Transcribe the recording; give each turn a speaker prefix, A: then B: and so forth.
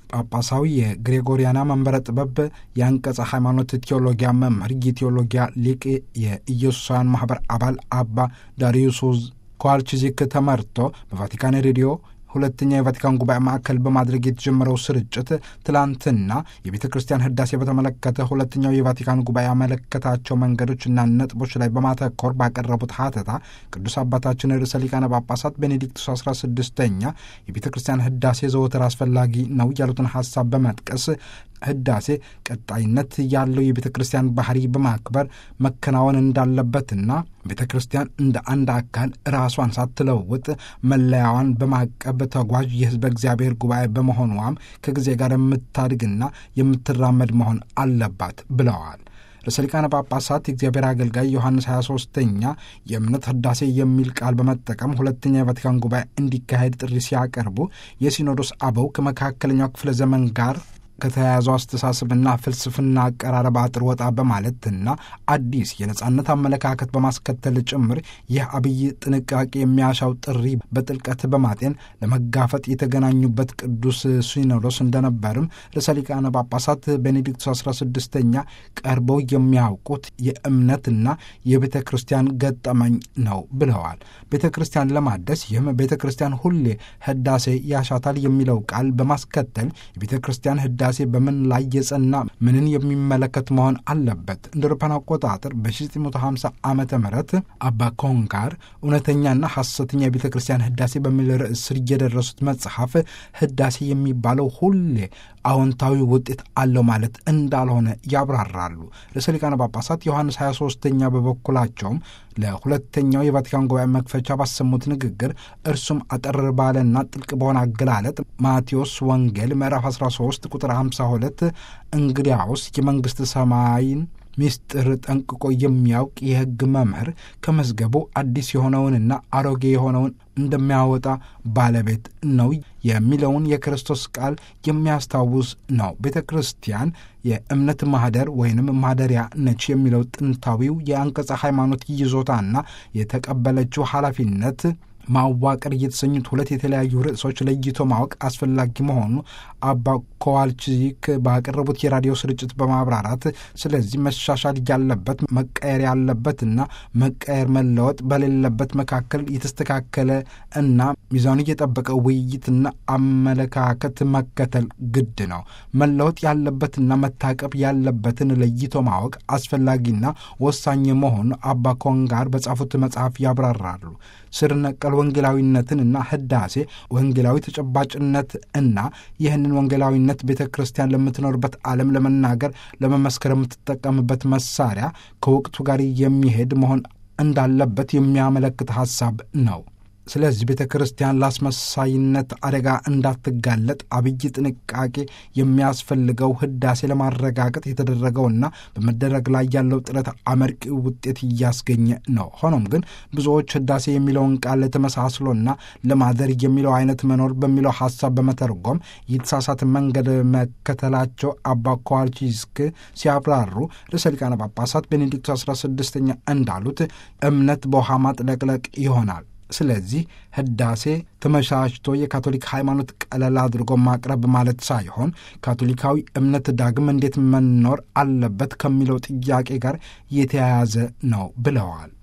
A: ጳጳሳዊ የግሬጎሪያና መንበረ ጥበብ የአንቀጸ ሃይማኖት ቴዎሎጊያ መምህር የቴዎሎጊያ ሊቅ የኢየሱሳውያን ማኅበር አባል አባ ዳሪዩስ ኳልቺዚክ ተመርቶ በቫቲካን ሬዲዮ ሁለተኛ የቫቲካን ጉባኤ ማዕከል በማድረግ የተጀመረው ስርጭት ትላንትና የቤተ ክርስቲያን ሕዳሴ በተመለከተ ሁለተኛው የቫቲካን ጉባኤ ያመለከታቸው መንገዶችና ነጥቦች ላይ በማተኮር ባቀረቡት ሀተታ ቅዱስ አባታችን ርዕሰ ሊቃነ ጳጳሳት ቤኔዲክቱስ አስራ ስድስተኛ የቤተ ክርስቲያን ሕዳሴ ዘወትር አስፈላጊ ነው ያሉትን ሀሳብ በመጥቀስ ሕዳሴ ቀጣይነት ያለው የቤተ ክርስቲያን ባህሪ በማክበር መከናወን እንዳለበትና ቤተ ክርስቲያን እንደ አንድ አካል ራሷን ሳትለውጥ መለያዋን በማቀብ ተጓዥ የሕዝበ እግዚአብሔር ጉባኤ በመሆኗም ከጊዜ ጋር የምታድግና የምትራመድ መሆን አለባት ብለዋል። ርዕሰ ሊቃነ ጳጳሳት የእግዚአብሔር አገልጋይ ዮሐንስ 23ኛ የእምነት ሕዳሴ የሚል ቃል በመጠቀም ሁለተኛ የቫቲካን ጉባኤ እንዲካሄድ ጥሪ ሲያቀርቡ የሲኖዶስ አበው ከመካከለኛው ክፍለ ዘመን ጋር ከተያያዘው አስተሳሰብና ፍልስፍና አቀራረብ አጥር ወጣ በማለትና አዲስ የነጻነት አመለካከት በማስከተል ጭምር ይህ አብይ ጥንቃቄ የሚያሻው ጥሪ በጥልቀት በማጤን ለመጋፈጥ የተገናኙበት ቅዱስ ሲኖዶስ እንደነበርም ርዕሰ ሊቃነ ጳጳሳት ቤኔዲክቱስ 16ኛ ቀርበው የሚያውቁት የእምነትና የቤተ ክርስቲያን ገጠመኝ ነው ብለዋል። ቤተ ክርስቲያን ለማደስ ይህም ቤተ ክርስቲያን ሁሌ ሕዳሴ ያሻታል የሚለው ቃል በማስከተል የቤተ ክርስቲያን ሕዳሴ ሴ በምን ላይ የጸና ምንን የሚመለከት መሆን አለበት። እንደ አውሮፓውያን አቆጣጠር በ1950 ዓመተ ምህረት አባ ኮንጋር እውነተኛና ሐሰተኛ የቤተ ክርስቲያን ሕዳሴ በሚል ርዕስ ስር የደረሱት መጽሐፍ ሕዳሴ የሚባለው ሁሌ አዎንታዊ ውጤት አለው ማለት እንዳልሆነ ያብራራሉ። ርዕሰ ሊቃነ ጳጳሳት ዮሐንስ 23ኛ በበኩላቸውም ለሁለተኛው የቫቲካን ጉባኤ መክፈቻ ባሰሙት ንግግር እርሱም አጠር ባለና ጥልቅ በሆነ አገላለጥ ማቴዎስ ወንጌል ምዕራፍ 13 ቁጥር 52 እንግዲያውስ የመንግሥተ ሰማይን ሚስጥር ጠንቅቆ የሚያውቅ የሕግ መምህር ከመዝገቡ አዲስ የሆነውንና አሮጌ የሆነውን እንደሚያወጣ ባለቤት ነው የሚለውን የክርስቶስ ቃል የሚያስታውስ ነው። ቤተ ክርስቲያን የእምነት ማህደር ወይንም ማደሪያ ነች የሚለው ጥንታዊው የአንቀጸ ሃይማኖት ይዞታና የተቀበለችው ኃላፊነት ማዋቀር እየተሰኙት ሁለት የተለያዩ ርዕሶች ለይቶ ማወቅ አስፈላጊ መሆኑ አባ ኮዋልቺክ ባቀረቡት የራዲዮ ስርጭት በማብራራት ስለዚህ መሻሻል ያለበት መቀየር ያለበትና መቀየር መለወጥ በሌለበት መካከል የተስተካከለ እና ሚዛኑ የጠበቀ ውይይትና አመለካከት መከተል ግድ ነው። መለወጥ ያለበትና መታቀብ ያለበትን ለይቶ ማወቅ አስፈላጊና ወሳኝ መሆኑ አባ ኮንጋር በጻፉት መጽሐፍ ያብራራሉ። ስር ነቀል ወንጌላዊነትን እና ህዳሴ ወንጌላዊ ተጨባጭነት እና ይህንን ወንጌላዊነት ቤተ ክርስቲያን ለምትኖርበት ዓለም ለመናገር ለመመስከር የምትጠቀምበት መሳሪያ ከወቅቱ ጋር የሚሄድ መሆን እንዳለበት የሚያመለክት ሐሳብ ነው። ስለዚህ ቤተ ክርስቲያን ለአስመሳይነት አደጋ እንዳትጋለጥ አብይ ጥንቃቄ የሚያስፈልገው ህዳሴ ለማረጋገጥ የተደረገውና በመደረግ ላይ ያለው ጥረት አመርቂ ውጤት እያስገኘ ነው። ሆኖም ግን ብዙዎች ህዳሴ የሚለውን ቃል ተመሳስሎና ለማደር የሚለው አይነት መኖር በሚለው ሐሳብ በመተርጎም የተሳሳተ መንገድ መከተላቸው አባ ኮዋልቺስክ ሲያብራሩ ርዕሰ ሊቃነ ጳጳሳት ቤኔዲክቱ 16ኛ እንዳሉት እምነት በውሃ ማጥለቅለቅ ይሆናል። ስለዚህ ህዳሴ ተመቻችቶ የካቶሊክ ሃይማኖት ቀለል አድርጎ ማቅረብ ማለት ሳይሆን ካቶሊካዊ እምነት ዳግም እንዴት መኖር አለበት ከሚለው ጥያቄ ጋር የተያያዘ ነው ብለዋል።